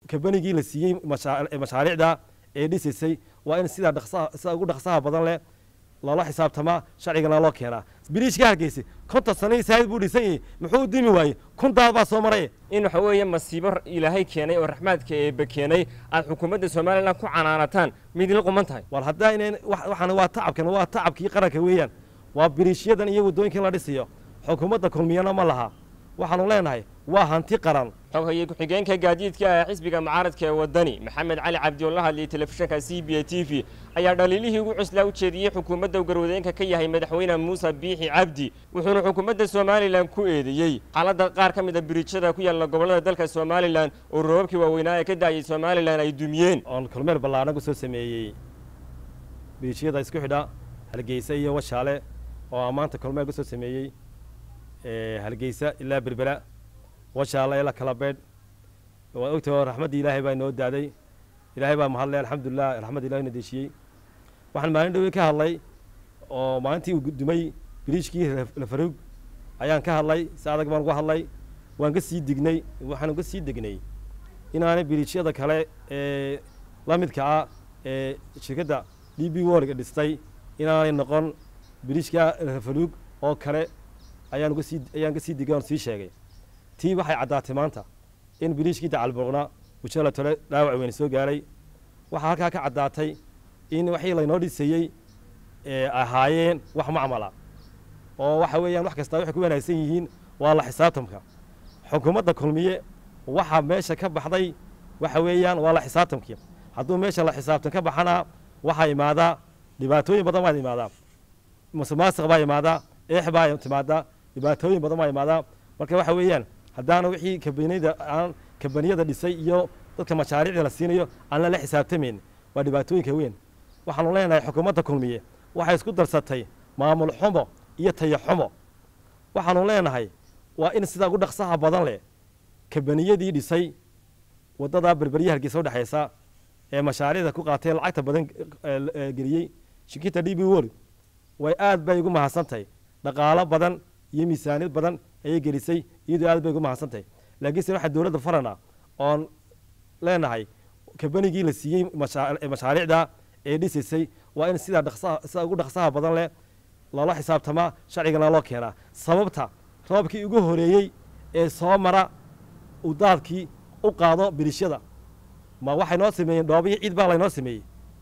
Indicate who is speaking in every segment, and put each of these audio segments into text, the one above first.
Speaker 1: kabanigii la siiyey mashaariicda ee dhisaysay waa in sidaa dhaqsaha sida ugu dhaqsaha badan leh loola xisaabtamaa sharcigana loo keenaa biriishka hargeysa konton sanadii saahid buu dhisan yahay muxuu u dimi waayey kun daad baa soo maray
Speaker 2: in waxa weeye masiibo ilaahay keenay oo raxmaadka eebbe keenay aad xukuumadda somalilan ku canaanataan mid la quman tahay
Speaker 1: war haddaa inayn waxaan waa tacabkan waa tacabkii qaranka weeyaan waa biriishyadan iyo waddooyinkan la dhisayo xukuumadda kulmiyana ma laha waxaanu leenahay waa hanti qaran
Speaker 2: xoghaye ku-xigeenka gaadiidka ee xisbiga mucaaradka ee waddani maxamed cali cabdi oo la hadlayay telefishinka c b a t v ayaa dhaliilihii ugu cuslaa u jeediyey xukuumadda garwadeenka ka yahay madaxweyne muuse biixi cabdi wuxuuna xukuumadda somalilan ku eedeeyey xaaladda qaar ka mid a biriijyada ku yaalla gobollada dalka somalilan oo roobabkii waaweynaa ee ka daayay somalilan ay dumiyeen
Speaker 1: oon kulmeel ballaadhan ku soo sameeyey biriijyada isku xidha hargeysa iyo washaale oo maanta kulmeel ku soo sameeyey hargeysa ilaa berbera washaale ilaa kala beedh waad ogtahay oo raxmaddii ilaahay baa inoo daaday ilaahay baa mahadlay alxamdulilah raxmadda ilahay na deeshiyey waxaan maalin dhowey ka hadlay oo maalintii uu dumay biriijkii lafaruug ayaan ka hadlay si adag baan uga hadlay waan ka sii dignay waxaan uga sii degnay inaanay biriijyada kale ee la midka ah ee shirkadda d b worga dhistay inaanay noqon biriijka lafaruug oo kale ayaan uga sii ayaan ka sii digay oon sii sheegay tii waxay caddaatay maanta in biriijkii dacalbuuqna ujala tole dhaawac weyn soo gaaray waxaa halkaa ka caddaatay in waxii laynoo dhisayey ahaayeen wax macmala oo waxa weeyaan wax kastaa waxay ku wanaagsan yihiin waa la xisaabtamka xukuumadda kulmiye waxaa meesha ka baxday waxa weeyaan waa la xisaabtamkii hadduu meesha la xisaabtan ka baxana waxaa imaadaa dhibaatooyin badan baa imaadaa musuqmaasuq baa imaadaa eex baa timaadaa dhibaatooyin badan baa imaadaa marka waxa weeyaan haddaana wixii kabaniyada aan kabaniyada dhisay iyo dadka mashaariicda la siinayo aan lala xisaabtamayn waa dhibaatooyinka weyn waxaanu leenahay xukuumadda kulmiye waxay isku darsatay maamul xumo iyo tayo xumo waxaanu leenahay waa in sidaa ugu dhaqsaha badan leh kabaniyadii dhisay waddadaa berberya hargeysa udhexaysa ee mashaariicda ku qaatay lacagta badan geliyey shirkita d b wol way aad bay ugu mahadsantahay dhaqaalo badan iyo miisaaniyad badan ayay gelisay iyadoo aad bay ugu mahadsantahay laakiinse waxaa dowladda farana oon leenahay kabanigii la siiyey mashaariicda ee dhisaysay waa in sidaa dhaqsaha sida ugu dhaqsaha badan leh loola xisaabtamaa sharcigana loo keenaa sababta roobkii ugu horeeyey ee soo mara uu daadkii u qaado biriishyada ma waxay noo sameeyeen dhoobiyi ciid baa laynoo sameeyey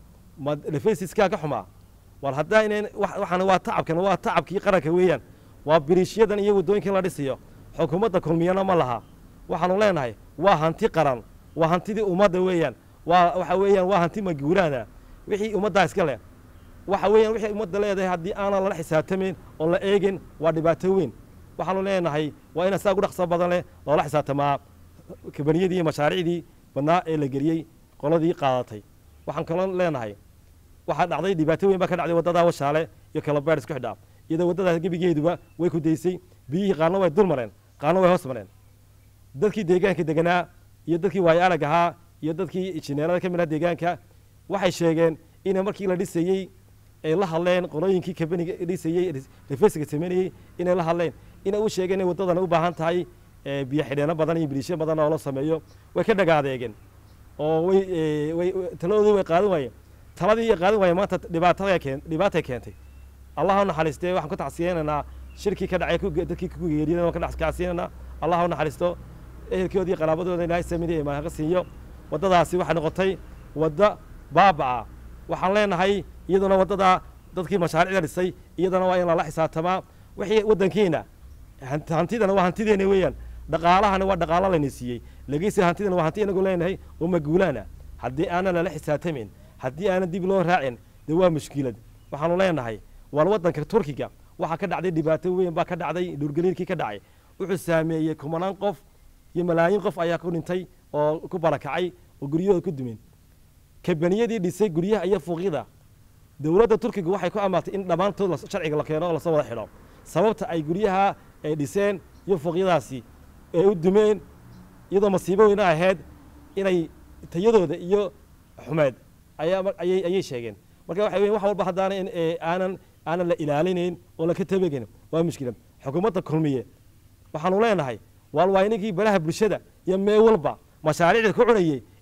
Speaker 1: ma lefesiskaa ka xumaa war haddaa inayn waxaan waa tacabkan waa tacabkii qaranka weeyaan waa biriishyadan iyo waddooyinkan la dhisayo xukuumadda kulmiyana ma laha waxaanu leenahay waa hanti qaran waa hantidii ummadda weeyaan waa waxa weeyaan waa hanti maguuraana wixii ummaddaa iska leh waxa weeyaan wixii ummadda leedahay haddii aanan lala xisaabtamayn oo la eegin waa dhibaato weyn waxaanu leenahay waa ina saa ugu dhaqso badan leh loola xisaabtamaa kabaniyadii iyo mashaariicdii badnaa ee la geliyey qoladii qaadatay waxaan kaloo leenahay waxaa dhacday dhibaato weyn baa ka dhacday waddadaa washaale iyo kalabeer isku xidhaa iyadoo waddadaas gebigeeduba way ku daysay biyihii qaarna way dul mareen qaarna way hoos mareen dadkii deegaanka deganaa iyo dadkii waayo arag ahaa iyo dadkii injineerada ka mid ah deegaanka waxay sheegeen in markii la dhisayey ay la hadleen qolooyinkii kabaniga dhisayey refesiga sameynayey inay la hadleen inay u sheegeen inay waddadan u baahan tahay biyo xidheeno badan iyo biriishyo badan oo la sameeyo way ka dhagaadeegeen oo way way taladoodii way qaadan waayeen taladii ay qaadan waayeen maanta dhibaatada keen dhibaatay keentay allah u naxariistee waxaan ku tacsiyeynaynaa shirkii ka dhacay dadkii ku geeriyada waan ka tacsiyeynaynaa allah u naxariisto ehelkoodii iyo qaraabadooda ilaahay samidi imaanka siiyo waddadaasi waxay noqotay wadda baabaca waxaan leenahay iyaduna waddadaa dadkii mashaariicda dhisay iyadana waa in lala xisaabtamaa wixii waddankiina hantidana waa hantideena weeyaan dhaqaalahana waa dhaqaalo layna siiyey lagiise hantidana waa hanti inagu leenahay oo maguulaana haddii aanan lala xisaabtamayn haddii aanan dib loo raacin dee waa mushkilad waxaanu leenahay war waddanka turkiga waxaa ka dhacday dhibaato weyn baa ka dhacday dhurgaliirkii ka dhacay wuxuu saameeyey kumanaan qof iyo malaayiin qof ayaa ku dhintay oo ku barakacay oo guryahooda ku dumeen kabaniyadii dhisay guryaha iyo fuuqyada dowladda turkiga waxay ku amaatay in dhammaantood sharciga la keeno oo lasoo wada xidho sababta ay guryaha ay dhiseen iyo fuuqyadaasi ay u dumeen iyadoo masiibo weyna ahayd inay tayadooda iyo xumeed ayay ayay sheegeen marka waxa weya wax walba haddaana aanan aanan la ilaalinayn oo laka tabegayn waa mushkilad xukuumadda kulmiye waxaanu leenahay waal waa inagii balaha bulshada iyo mee walba mashaariicda ku cunayey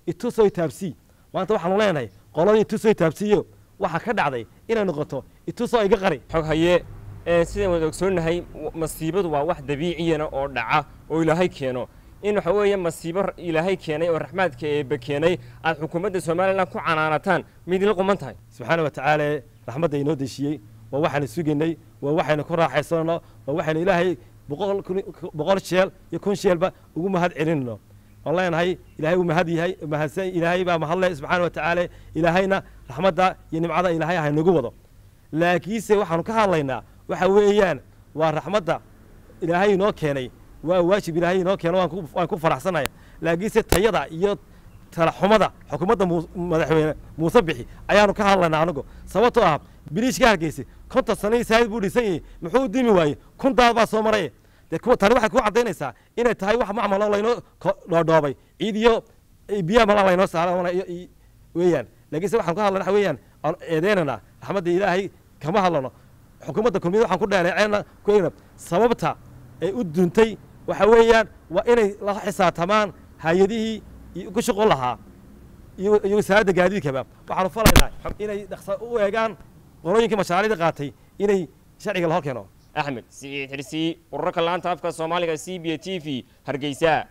Speaker 1: itusoo taabsii maanta waxaanu leenahay qoladii itusoo taabsiiyo waxaa ka dhacday inay noqoto itusoo iga qari
Speaker 2: xog haye ee sidaan wada ogsoonnahay w- masiibadu waa wax dabiiciyana oo dhaca oo ilaahay keeno in waxa weeye masiibo r- ilaahay keenay oo raxmaadka eebbe keenay aad xukuumadda somalilan ku canaanataan midla quman tahay
Speaker 1: subxaana wa tacaala raxmadda inoo deshiiyey waa waxaanu sugaynay waa waxaynu ku raaxaysanayno waa waxaynu ilaahay boqol kun- boqol sheel iyo kun sheelba ugu mahad celinayno waan leenahay ilaahay uu mahad yahay mahadsan ilaahay baa mahadle subxaana wa tacaala ilaahayna raxmadda iyo nimcada ilaahay ha inagu wado laakiinse waxaanu ka hadlaynaa waxa weeyaan waa raxmadda ilaahay inoo keenay waa waajib ilaahay inoo keeno waan ku- waan ku faraxsanaya laakiinse tayada iyo talaxumada xukuumadda muu- madaxweyne muuse bixi ayaanu ka hadlaynaa anigu sababtoo ah biliishka hargeysa konton sanadii saahid buu dhisan yahay muxuu u dimi waayey kun daad baa soo maray dee kuwa tani waxay ku caddaynaysaa inay tahay wax macmal oo laynoo ko- dhoodhoobay ciid iyo biyaha malaa laynoo saara weeyaan laakiinse waxaan ka hadlana waxa weeyaan aan eedeynana raxmadda ilaahay kama hadlano xukuumadda kulmiyada waxaan ku dheeleeceena ku eegna sababta ay u duntay waxa weeyaan waa inay la xisaabtamaan hay-adihii iyo ku shaqo lahaa iyo iyo wasaaradda gaadiidkaba waxaanu falaynaa inay dhaqsa u eegaan qolooyinkii mashaariicda qaatay inay sharciga la hor keeno
Speaker 2: axmed siciid xirsi ururka laanta afka soomaaliga c b t v hargeysa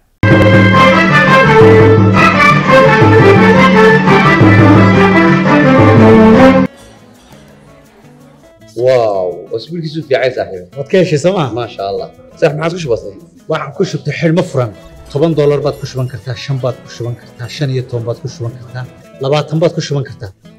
Speaker 3: واو اسبوعك في عايز صاحبي
Speaker 4: waad ka heshay sooma
Speaker 3: ما شاء الله صح ما عاد وش بصير
Speaker 4: waxaan ku shubtay xidhmo furan toban doolar baad ku shuban kartaa shan baad ku shuban kartaa shan iyo toban baad ku shuban kartaa labaatan baad ku shuban kartaa